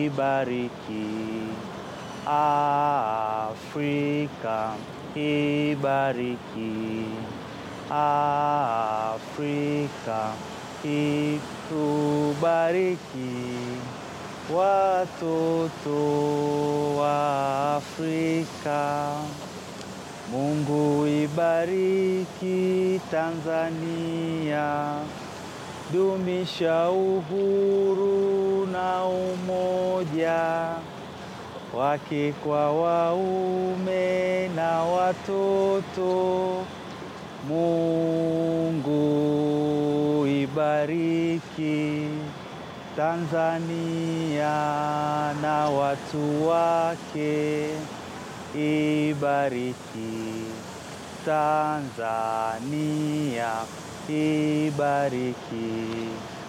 ibariki Afrika, ibariki Afrika, itubariki watoto wa Afrika. Mungu ibariki Tanzania, dumisha uhuru na umoja wake kwa waume na watoto. Mungu ibariki Tanzania na watu wake, ibariki Tanzania, ibariki